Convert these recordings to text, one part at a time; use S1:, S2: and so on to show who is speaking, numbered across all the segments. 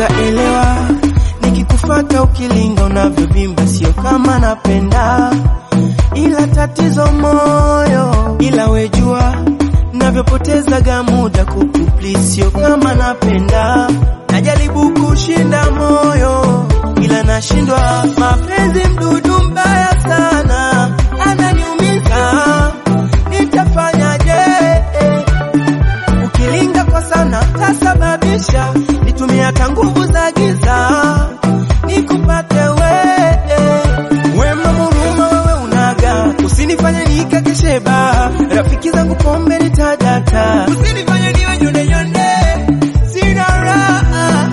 S1: utaelewa nikikufata ukilinga unavyovimba, sio kama napenda, ila tatizo moyo, ila wejua navyopotezaga muda kukupli, sio kama napenda, najaribu kushinda moyo ila nashindwa. Mapenzi mdudu mbaya sana, ananiumiza, nitafanyaje? Ukilinga kwa sana tasababisha nitumie hata nguvu za giza nikupate we. Wema muruma wewe unaga, usinifanye nikakesheba, rafiki zangu pombe nitadata, usinifanye niwe nyonde nyonde, sina raha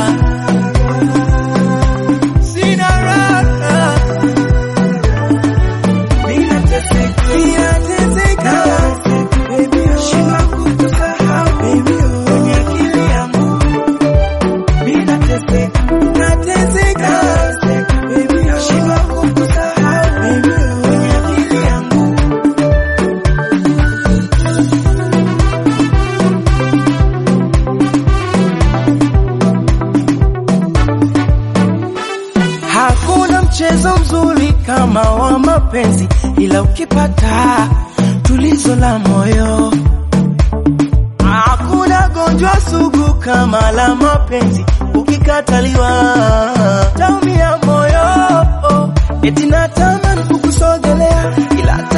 S1: sina raha, ninateseka, ninateseka, shindwa kukusahau kwenye akili yangu, ninateseka, nateseka, shindwa kukusahau kwenye akili yangu. Hakuna mchezo mzuri kama wa mapenzi, ila ukipata tulizo la moyo. Hakuna gonjwa sugu kama la mapenzi, ukikataliwa taumia moyo. Eti natamani kukusogelea, ila